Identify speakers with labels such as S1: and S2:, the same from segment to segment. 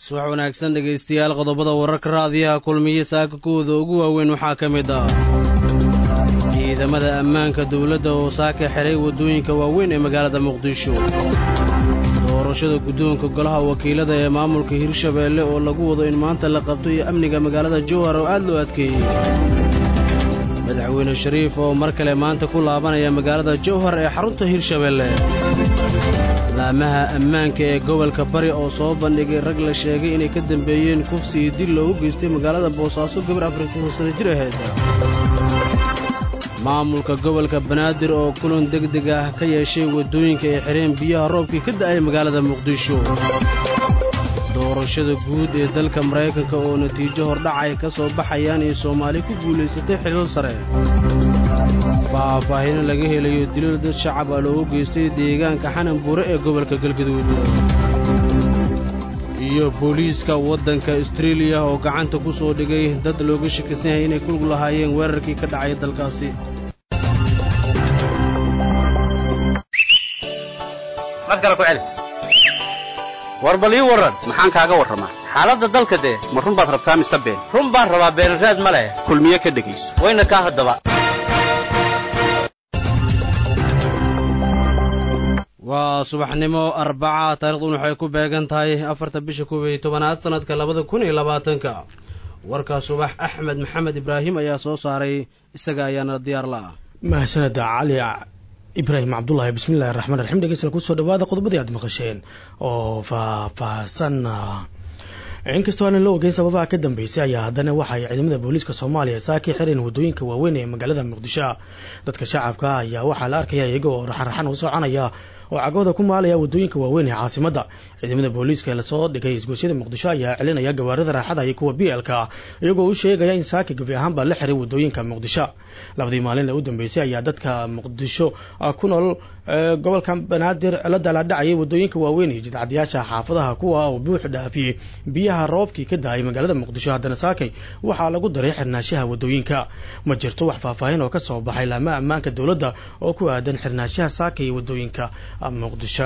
S1: subax wanaagsan dhegaystayaal qodobada wararka raadiyaha kulmiye saaka kuwooda ugu waaweyn waxaa ka mid ah ciidamada ammaanka dawladda oo saaka xidhay waddooyinka waaweyn ee magaalada muqdisho doorashada guddoonka golaha wakiilada ee maamulka hirshabeelle oo lagu wado in maanta la qabto iyo amniga magaalada jowhar oo aad loo adkeeyey madaxweyne shariif oo mar kale maanta ku laabanaya magaalada jowhar ee xarunta hirshabeelle laamaha ammaanka ee gobolka bari oo soo bandhigay rag la sheegay inay ka dambeeyeen kufsi iyo dil loogu geystay magaalada boosaaso gabar afartan sana jir ahayd maamulka gobolka banaadir oo kulan degdeg ah ka yeeshay waddooyinka ay xidheen biyaha roobkii ka da'ay magaalada muqdisho doorashada guud ee dalka maraykanka oo natiijo hordhac ay ka soo baxayaan iyo soomaali ku guulaysatay xilal sare faahfaahino laga helayo dilal dad shacab ah loogu geystay deegaanka xanan buure ee gobolka galgaduud iyo booliiska waddanka astreeliya oo gacanta ku soo dhigay dad looga shakisan yahay inay kulug lahaayeen weerarkii ka dhacay dalkaasi
S2: war bal ii warran maxaan kaaga warramaa xaaladda dalka dee ma run baad rabtaa mise been run baan rabaa beenraad ma leh kulmiye ka dhegayso wayna kaa haddaba
S1: waa subaxnimo arbaca taariikhdun waxay ku beegan tahay afarta bisha koob iyo tobanaad sannadka labada kun iyo labaatanka warkaa subax axmed maxamed ibraahim ayaa soo saaray isaga ayaana diyaar la ah
S3: mahadsanada cali ibraahim cabdulahi bismillahi raxmaan raxiim dhegeystayaal kusoo dhawaada qodobadii aad maqasheen oo faahfaahsan inkastoo aanan la ogeyn sababaha ka dambeysay ayaa haddana waxay ciidamada booliiska soomaaliya saaki xireen waddooyinka waaweyn ee magaalada muqdisho dadka shacabka ayaa waxaa la arkaya iyaga oo raxanraxan u soconaya oo cagooda ku maalaya waddooyinka waaweyn ee caasimadda ciidamada booliiska ee lasoo dhigay isgoosyada muqdisho ayaa celinaya gawaarida raaxada iyo kuwa b lka iyagoo u sheegaya in saaki gabi ahaanbaa la xiray waddooyinka muqdisho labadii maalin ee u dambeysay ayaa dadka muqdisho ku nool gobolka banaadir la daalaadhacayay waddooyinka waaweyn iyo jidcadayaasha xaafadaha kuwa oo buux dhaafiyey biyaha roobkii ka da-ay magaalada muqdisho haddana saakay waxaa lagu daray xirnaashaha waddooyinka ma jirto wax faahfaahin oo ka soo baxay laamaha ammaanka dowladda oo ku aadan xirnaashaha saakay ee waddooyinka muqdisho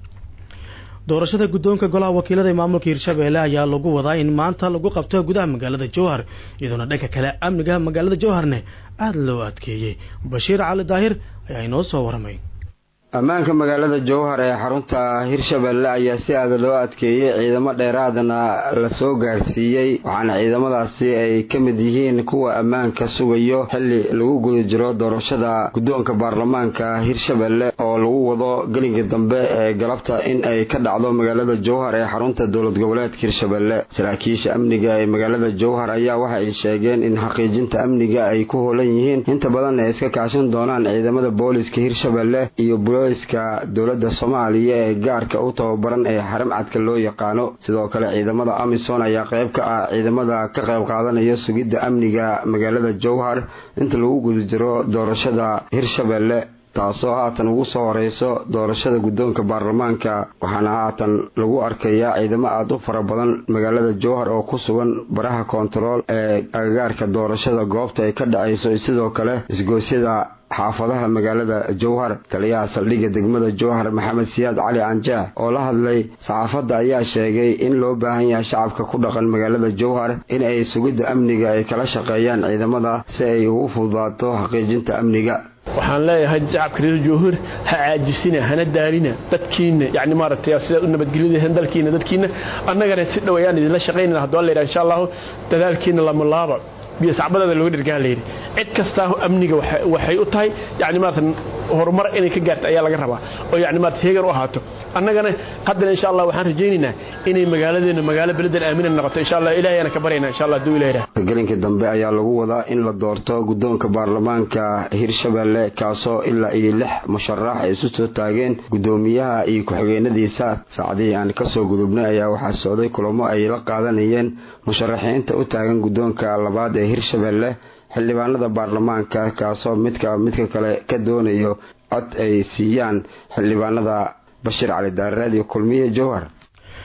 S3: doorashada guddoonka golaha wakiilada ee maamulka hirshabeelle ayaa lagu wadaa in maanta lagu qabto gudaha magaalada jowhar iyadoona dhanka kale amniga magaalada jowharne aada loo adkeeyey bashiir cali daahir ayaa inoo soo waramay
S4: ammaanka magaalada jowhar ee xarunta hirshabeelle ayaa si aada loo adkeeyey ciidamo dheeraadana lasoo gaarsiiyey waxaana ciidamadaasi ay ka mid yihiin kuwa ammaanka sugayo xilli lagu guda jiro doorashada guddoonka baarlamaanka hirshabeelle oo lagu wado gelinka dambe ee galabta in ay ka dhacdo magaalada jowhar ee xarunta dowlad goboleedka hirshabeelle saraakiisha amniga ee magaalada jowhar ayaa waxa ay sheegeen in xaqiijinta amniga ay ku hoolan yihiin inta badan ay iska kaashan doonaan ciidamada booliska hirshabeelle iyo iska dowladda soomaaliya ee gaarka u tababaran ee xaram cadka loo yaqaano sidoo kale ciidamada amisom ayaa qayb ka ah ciidamada ka qayb qaadanaya sugidda amniga magaalada jowhar inta lagu guda jiro doorashada hirshabeelle taasoo haatan ugu soo horeyso doorashada guddoonka baarlamaanka waxaana haatan lagu arkayaa ciidamo aada u fara badan magaalada jowhar oo ku sugan baraha koontarool ee agagaarka doorashada goobta ay ka dhacayso sidoo kale isgoosyada xaafadaha magaalada jowhar taliyaha saldhigga degmada jowhar maxamed siyaad cali canjaax oo la hadlay saxaafadda ayaa sheegay in loo baahan yahay shacabka ku dhaqan magaalada jowhar in ay sugidda amniga ay kala shaqeeyaan ciidamada si ay ugu fududaato xaqiijinta amniga
S5: waxaan leeyahay shacabka reer jowhar ha caajisina hana daalina dadkiina yani maaragtay sidaad u nabadgelyadahan dalkiina dadkiina annagana si dhow ayaan idinla shaqaynana hadduu alla yidhaha insha allahu dadaalkiina lama laaba biyo sacbadaada looga dhirgaa layidhi cid kastaa amniga waxay u tahay yani maarata horumar inay ka gaarta ayaa laga rabaa oo yani maarata heegan u ahaato annagana haddana insha allah waxaan rajaynaynaa inay magaaladeena magaalo beledan aamina noqoto insha allah ilaahayana ka baryana insha allah hadduu ilaah
S4: gelinka dambe ayaa lagu wadaa in la doorto guddoonka baarlamaanka hirshabeelle kaasoo ilaa iyo lix musharax ay isu soo taageen guddoomiyaha iyo ku-xigeenadiisa saacadihii aan kasoo gudubnay ayaa waxaa socday kulamo ay la qaadanayeen musharaxiinta u taagan guddoonka labaad ee hirshabeelle xildhibaanada baarlamaanka kaasoo midka midka kale ka doonayo cod ay siiyaan xildhibaanada bashiir cali daareed iyo kulmiye jowhar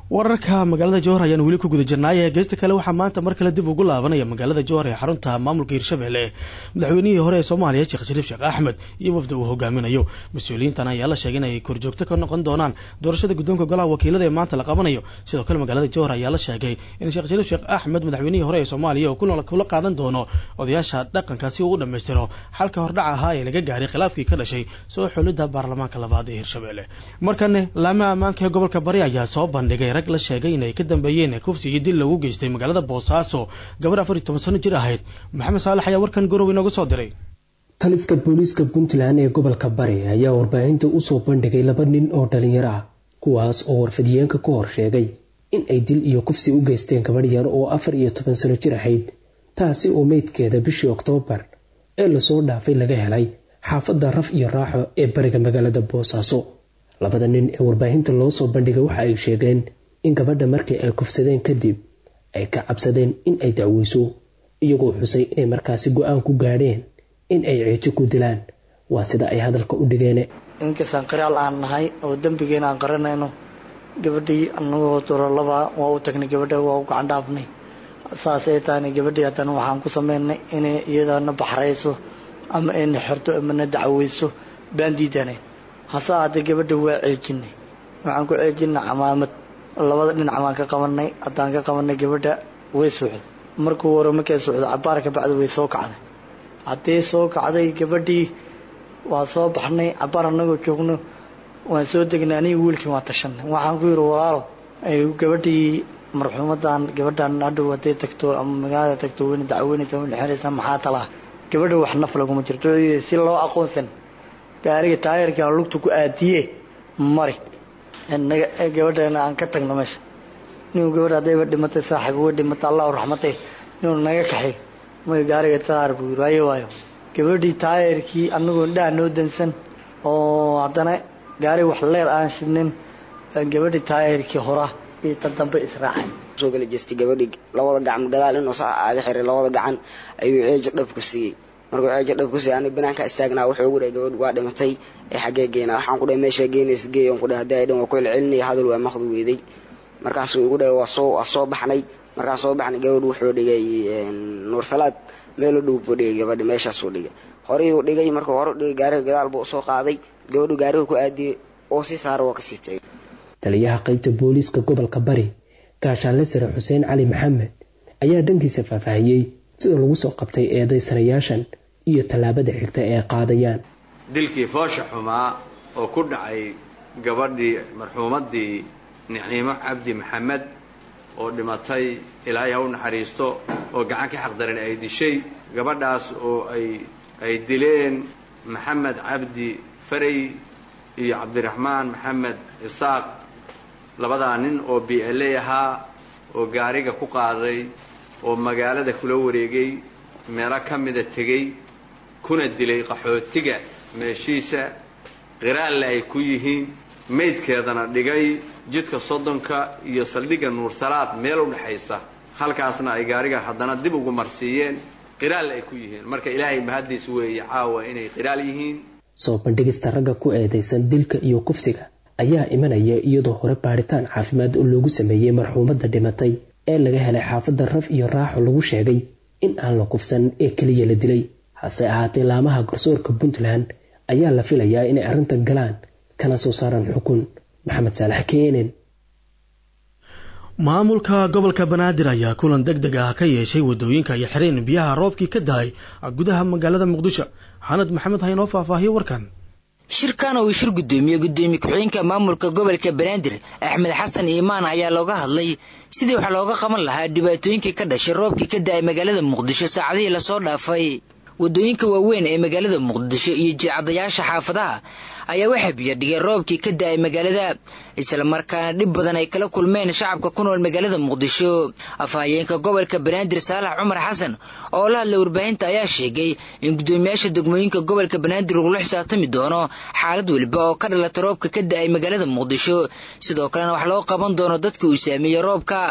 S3: wararka magaalada jowhar ayaan weli ku guda jirnaaye geesta kale waxaa maanta mar kale dib ugu laabanaya magaalada jowhar ee xarunta maamulka hirshabelle madaxweynihii hore ee soomaaliya sheekh shariif sheekh axmed iyo wafda uu hogaaminayo mas-uuliyiintan ayaa la sheegay inay korjoogto ka noqon doonaan doorashada guddoonka golaha wakiilada ee maanta la qabanayo sidoo kale magaalada jowhar ayaa la sheegay in sheekh shariif sheekh axmed madaxweynihii hore ee soomaaliya uu kula qaadan doono odayaasha dhaqanka si uu u dhammaystiro xalka hordhac ahaa ee laga gaaray khilaafkii ka dhashay soo xulidda baarlamaanka labaad ee hirshabelle markane laamaha ammaanka ee gobolka bari ayaa soo bandhigay rag la sheegay inay ka dambeeyeen kufsi iyo dil lagu geystay magaalada boosaaso gabadh afar iyo toban sano jir ahayd maxamed saalax ayaa warkan gorow inooga soo diray
S6: taliska booliiska puntland ee gobolka bari ayaa warbaahinta usoo bandhigay laba nin oo dhalinyaro ah kuwaas oo warfadiyeenka ka hor sheegay in ay dil iyo kufsi u geysteen gabadh yar oo afar iyo toban sano jir ahayd taasi oo meydkeeda bishii oktoobar ee lasoo dhaafay laga helay xaafadda raf iyo raaxo ee bariga magaalada boosaaso labada nin ee warbaahinta loo soo bandhigay waxa ay sheegeen in gabadha markii ay kufsadeen kadib ay ka cabsadeen in ay dacweyso iyagoo xusay inay markaasi go-aan ku gaadheen in ay ceejo ku dilaan waa sida ay hadalka u dhigeen
S7: inkastaan qiraal aan nahay oo dembigeena aan qaranayno gabadhii anagoo dorolaba waa u tagnay gabadha waa u gacan dhaafnay saas ay tahayna gabadhii haddana waxaan ku sameynay inay iyadana baxrayso ama ayna xirto amana dacweyso baan diidanay hase ahaatee gabadha waa ceejinay waxaan ku ceejinay camaamad labada dhinac baan ka qabanay haddaan ka qabanay gabadha way socday markuu hore markay socdo cabaar ka bacdi way soo kacday haddii soo kacday gabadhii waa soo baxnay cabaar anagoo joogno waan soo degnay aniga wiilkii waan tashanay waxaan ku yidhi walaalo gabadhii marxuumadan gabadhan hadhow hadday tagto ama magaalada tagto weyna dacweynaysa weyna xiraysa maxaa talaa gabadha wax naf laguma jirto si loo aqoonsan gaariga taayarka lugta ku aadiye mari gabadhana aan ka tagno meesha ninuu gabadha haddayba dhimatay saaxiib way dhimatay allahu raxmatay inuu naga kaxay may gaariga taayar buu yiri waayo waayo gabadhii taayarkii anagoo indhaha noo dansan oo haddana gaari wax leer aan shidnin gabadhii taayarkii hora iyo tan dambe israacay
S8: soo gala jeestay gabadhii labada gacmo gadaal inuu saa aaga xiray labada gacan ayuu ceejo dhab ku siiyey markuu ceejo dhab ku siiyey ani banaanka istaagnaa wuxuu ugu dhahay gabadh waa dhimatay ee xaggee geynaa waxaan ku dhahay meeshaa geynaysa geey on ku dhahay haddii ay dhan waa ku celcelinaya hadal waa maqdu weeday markaasuu igu dhahay waa soo waa soo baxnay markaan soo baxnay gabadh wuxuu dhigay nuur salaad meel u dhow buu dhigay gabadha meeshaasuu dhigay horey uu dhigay markuu hore u dhigay gaariga gadaal buu usoo qaaday gabadhu gaariga ku aadiyey oo si saara waa kasii tegay
S6: taliyaha qaybta booliiska gobolka bari gaashaanle sare xuseen cali maxamed ayaa dhankiisa faahfaahiyey sida lagu soo qabtay eedaysanayaashan iyo tallaabada xigta ee qaadayaan
S9: dilkii foosha xumaa oo ku dhacay gabadhii marxuumaddii niciimo cabdi maxamed oo dhimatay ilaahay ha u naxariisto oo gacan ka xaqdaran ay dishay gabadhaas oo ay ay dileen maxamed cabdi faray iyo cabdiraxmaan maxamed isaaq labadaa nin oo b l a ahaa oo gaariga ku qaaday oo magaalada kula wareegay meelo ka mida tegey kuna dilay qaxootiga meeshiisa qiraalle ay ku yihiin maydkeedana dhigay jidka soddonka iyo saldhigga nuursalaad meel u dhexaysa halkaasna ay gaariga haddana dib ugu marsiiyeen qiraalle ay ku yihiin marka ilaahay mahaddiis weeye caawa inay qiraal yihiin
S6: soo bandhigista ragga ku eedaysan dilka iyo kufsiga ayaa imanaya iyadoo hore baadhitaan caafimaad oo loogu sameeyey marxuumadda dhimatay ee laga helay xaafadda raf iyo raaxo lagu sheegay in aan la kufsan ee keliya la dilay hase ahaatee laamaha garsoorka puntland ayaa la filayaa inay arrintan galaan kana soo saaraan xukun maxamed saalax keenen
S3: maamulka gobolka banaadir ayaa kulan deg deg ah ka yeeshay wadooyinka iyo xireen biyaha roobkii ka dahay gudaha magaalada muqdisho xanad maxamed ha inoo faahfaahiyo warkan
S10: shirkan uu shir gudoomiye gudoomiye ku-xigeenka maamulka gobolka banaadir axmed xasan iimaan ayaa looga hadlay sidii wax looga qaban lahaa dhibaatooyinkii ka dhashay roobkii ka da-ay magaalada muqdisho saacadihii lasoo dhaafay wadooyinka waaweyn ee magaalada muqdisho iyo jidcadayaasha xaafadaha ayaa waxaa biyadhigay roobkii ka da-ay magaalada islamarkaana dhib badan ay kala kulmeen shacabka ku nool magaalada muqdisho afhayeenka gobolka banaadir saalax cumar xasan oo la hadlay warbaahinta ayaa sheegay in guddoomiyaasha degmooyinka gobolka banaadir lagula xisaabtami doono xaalad weliba oo ka dhalata roobka ka da-ay magaalada muqdisho sidoo kalena wax loo qaban doono dadka uu saameeyey roobka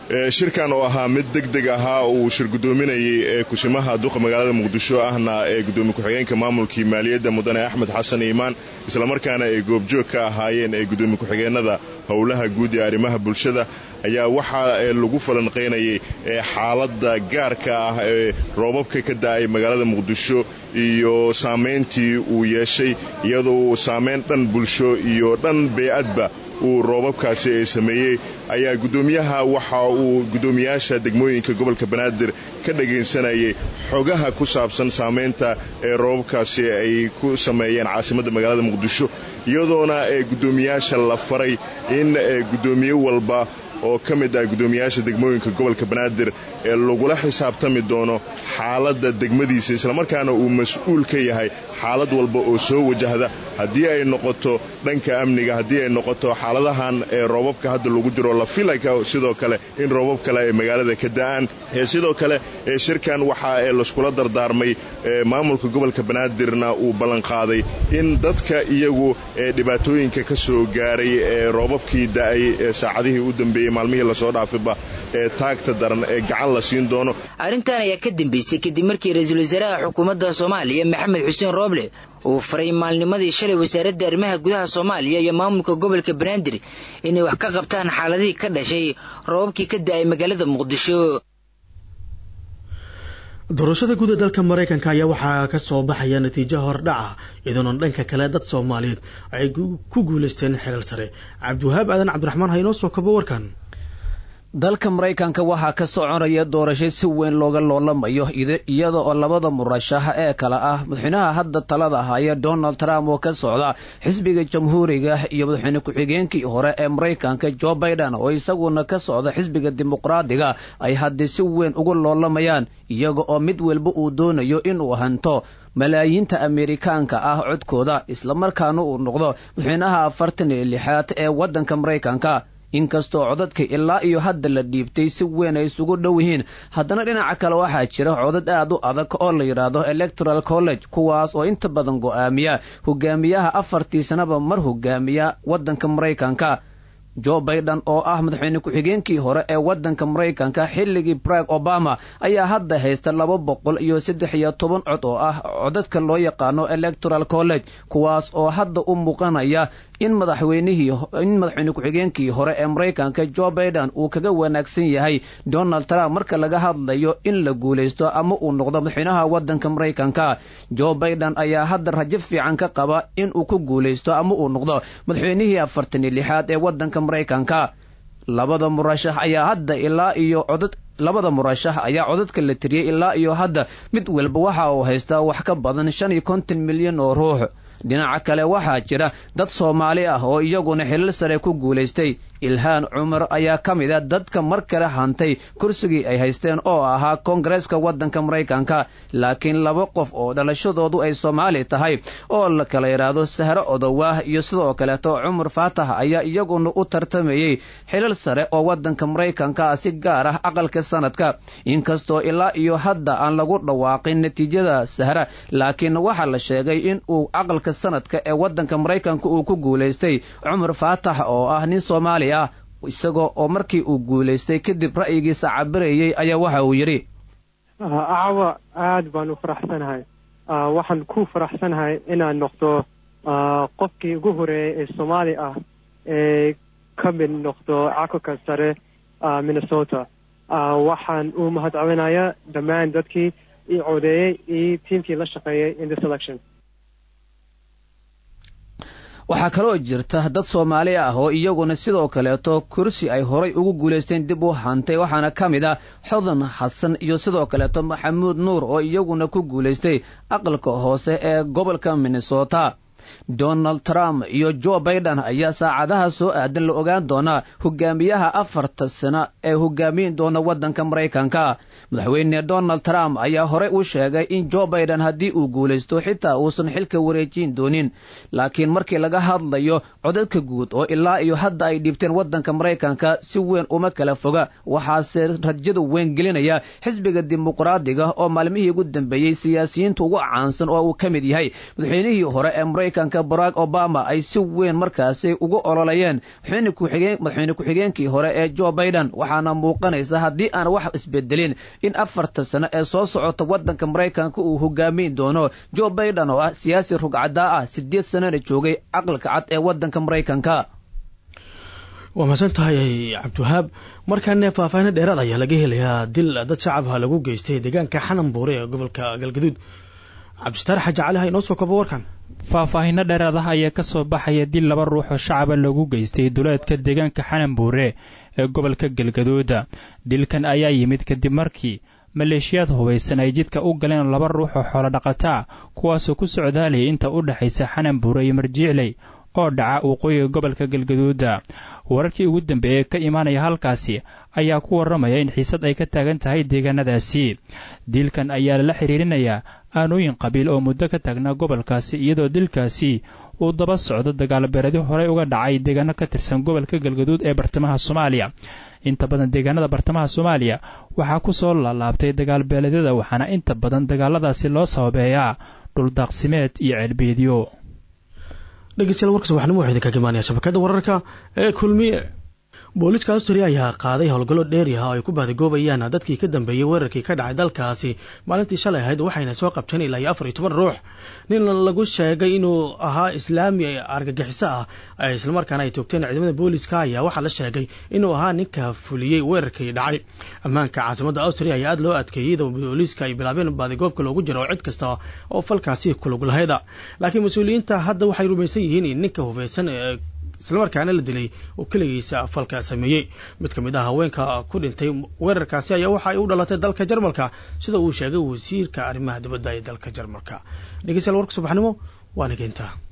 S11: shirkan oo ahaa mid deg deg ahaa uu shir gudoominayay kusimaha duqa magaalada muqdisho ahna ee gudoomiye ku-xigeenka maamulkii maaliyadda mudane axmed xasan iimaan islamarkaana ay goobjoog ka ahaayeen ee gudoomiye ku-xigeenada howlaha guud ee arrimaha bulshada ayaa waxaa lagu falanqaynayay xaaladda gaarka ah ee roobabka ka da'ay magaalada muqdisho iyo saamayntii uu yeeshay iyadoo saamayn dhan bulsho iyo dhan bey'adba uu roobabkaasi ay sameeyey ayaa guddoomiyaha waxa uu guddoomiyaasha degmooyinka gobolka banaadir ka dhagaysanayay xogaha ku saabsan saamaynta ee roobabkaasi ay ku sameeyeen caasimadda magaalada muqdisho iyadoona ee guddoomiyaasha la faray in guddoomiye walba oo ka mid ah guddoomiyaasha degmooyinka gobolka banaadir ee lagula xisaabtami doono xaaladda degmadiisa islamarkaana uu mas-uul ka yahay xaalad walba oo soo wajahda haddii ay noqoto dhanka amniga haddii ay noqoto xaaladahan ee roobabka hadda lagu jiro la filaka sidoo kale in roobab kale ay magaalada ka da'aan sidoo kale shirkan waxaa layskula dardaarmay maamulka gobolka banaadirna uu ballanqaaday in dadka iyagu dhibaatooyinka ka soo gaaray ee roobabkii da'ay saacadihii u dambeeyey maalmihii lasoo dhaafiba ee taagta daran ee gacan la siin doono
S10: arrintan ayaa ka dambeysay kadib markii ra-iisul wasaaraha xukuumadda soomaaliya maxamed xuseen rooble uu faray maalnimadii shalay wasaaradda arrimaha gudaha soomaaliya iyo maamulka gobolka banaadir inay wax ka qabtaan xaaladihii ka dhashay roobabkii ka da'ay magaalada muqdisho
S3: doorashada guud ee dalka maraykanka ayaa waxaa ka soo baxaya natiijo hordhaca iyadoona dhanka kale dad soomaaliyeed ay ku guulaysteen xilal sare cabdiwahaab aadan cabdiraxmaan ha inoo soo kabo warkan
S12: dalka maraykanka waxaa ka soconaya doorasho si weyn looga loolamayo iyada oo labada murashax ee kale ah madaxweynaha hadda talada haya donald trump oo ka socda xisbiga jamhuuriga iyo madaxweyne ku-xigeenkii hore ee maraykanka jo biden oo isaguna ka socda xisbiga dimuqraadiga ay haddii si weyn uga loolamayaan iyaga oo mid walba uu doonayo inuu hanto malaayiinta ameerikaanka ah codkooda islamarkaana uu noqdo madaxweynaha afartan iyo lixaad ee waddanka maraykanka inkastoo codadka ilaa iyo hadda la dhiibtay si weyn ay isugu dhow yihiin haddana dhinaca kale waxaa jira codad aad u adag oo la yidhaahdo electoral college kuwaas oo inta badan go'aamiya hogaamiyaha afartii sanaba mar hogaamiya waddanka maraykanka jo biden oo ah madaxweyne ku-xigeenkii hore ee waddanka maraykanka xilligii barag obama ayaa hadda haysta laba boqol iyo saddex iyo toban cod oo ah codadka loo yaqaano electoral college kuwaas oo hadda u muuqanaya in madaxweynihii in madaxweyne ku-xigeenkii hore ee maraykanka jo biden uu kaga wanaagsan yahay donald trump marka laga hadlayo in la guulaysto ama uu noqdo madaxweynaha waddanka maraykanka jo biden ayaa hadda rajo fiican ka qaba in uu ku guulaysto ama uu noqdo madaxweynihii afartan iyo lixaad ee waddanka maraykanka labada murashax ayaa hadda ilaa iyo codad labada murashax ayaa codadka la tiriyey ilaa iyo hadda mid walba waxa uu haystaa wax ka badan shan iyo konton milyan oo ruux dhinaca kale waxaa jira dad soomaali ah oo iyaguna xilal sare ku guulaystay ilhaan cumar ayaa ka mid a dadka mar kale hantay kursigii ay haysteen oo ahaa koongareeska waddanka maraykanka laakiin laba qof oo dhalashadoodu ay soomaali tahay oo la kala yidhaahdo sahro odowaah iyo sidoo kaleeto cumar faatax ayaa iyaguna u tartamayey xilal sare oo waddanka maraykanka ah si gaar ah aqalka sanadka inkastoo ilaa iyo hadda aan lagu dhawaaqin natiijada sahra laakiin waxaa la sheegay in uu aqalka sanadka ee waddanka maraykanka uu ku guulaystay cumar faatax oo ah nin soomaali ah isagoo oo markii uu guulaystay kadib ra'yigiisa cabirayey ayaa waxa uu yidhi
S13: acwa aad baan u faraxsanahay waxaan ku faraxsanahay inaan noqdo qofkii ugu horeeyay ee soomaali ah ee ka mid noqdo cakulka sare minnesota waxaan u mahadcelinayaa dhammaan dadkii ii codeeyey iyo tiimkii la shaqeeyey in this election
S12: waxaa kaloo jirta dad soomaali ah oo iyaguna sidoo kaleeto kursi ay horay ugu guulaysteen dib u hantay waxaana ka mid ah xodan xasan iyo sidoo kaleeto maxamuud nuur oo iyaguna ku guulaystay aqalka hoose ee gobolka minnesota donald trump iyo jo biden ayaa saacadaha soo aadan la ogaan doonaa hogaamiyaha afarta sano ee hogaamiyin doona waddanka maraykanka madaxweyne donald trump ayaa horey u sheegay in jo biden haddii uu guulaysto xitaa uusan xilka wareejin doonin laakiin markii laga hadlayo codadka guud oo ilaa iyo hadda ay dhiibteen waddanka maraykanka si weyn uma kala foga waxaase rajadu weyn gelinaya xisbiga dimuqraadiga oo maalmihii ugu dambeeyey siyaasiyiinta ugu caansan oo uu ka mid yahay madaxweynihii hore ee maraykanka maraykanka barack obama ay si weyn markaasi ugu ololayeen madaxweyne ku-xigeenkii hore ee jo baiden waxaana muuqanaysa haddii aan wax isbedelin in afartan sano ee soo socota waddanka maraykanka uu hogaamin doono jo baiden oo ah siyaasi rugcadaa ah sideed sanana joogay caqalka cad ee waddanka maraykanka
S3: waa mahadsan tahay cabdiwahaab markaana faahfaahin dheeraad ayaa laga helayaa dil dad shacabha lagu geystay deegaanka xanan buure ee gobolka galgaduud cabdisitaar xaji cali ha inoo soo kobo warkan
S14: faahfaahinno dheeraad ah ayaa ka soo baxaya dil laba ruux oo shacaba lagu geystay duleedka deegaanka xanan buure ee gobolka galgaduuda dilkan ayaa yimid kadib markii maleeshiyaad hubaysan ay jidka u galeen laba ruux oo xoolo dhaqataa kuwaasoo ku socdaalayay inta u dhexaysa xanan buure iyo marjiicley oo dhaca waqooyiga gobolka galgaduuda wararkii ugu dambeeyey ka imaanaya halkaasi ayaa ku warramaya in xiisad ay ka taagan tahay deegaanadaasi dilkan ayaa lala xiriirinayaa aanooyin qabiil oo muddo ka taagnaa gobolkaasi iyadoo dilkaasi uu daba socdo dagaalbeeradyo horey uga dhacay deegaano ka tirsan gobolka galgaduud ee bartamaha soomaaliya inta badan deegaanada bartamaha soomaaliya waxaa ku soo laalaabtay dagaalbeeleedyada waxaana inta badan dagaaladaasi loo sababeeyaa dhuldaaqsimeed iyo ceelbeedyo
S3: dhegeystayaal warkas waxnimo waxaa idinkaga imaanaya shabakada wararka ee kulmiye booliiska austria ayaa qaaday howlgallo dheeri ah oo ay ku baadagoobayaan dadkii ka dambeeyey weerarkii ka dhacay dalkaasi maalintii shalay ahayd waxayna soo qabteen ilaa iyo afar iyo toban ruux nin lagu sheegay inuu ahaa islaami argagixiso ah islamarkaana ay toogteen ciidamada booliiska ayaa waxaa la sheegay inuu ahaa ninka fuliyey weerarkii dhacay ammaanka caasimadda austria ayaa aada loo adkeeyey iyadoo booliiska ay bilaabeen baadigoobka loogu jiro cid kasta oo falkaasi kulug lahayda laakiin mas-uuliyiinta hadda waxay rumaysan yihiin in ninka hubeysan islamarkaana la dilay oo keligiisa falka sameeyey mid ka mid ah haweenka ku dhintay weerarkaasi ayaa waxa ay u dhalatay dalka jarmalka sida uu sheegay wasiirka arrimaha dibadda ee dalka jarmalka dhegeystayaal warka subaxnimo waana keentaa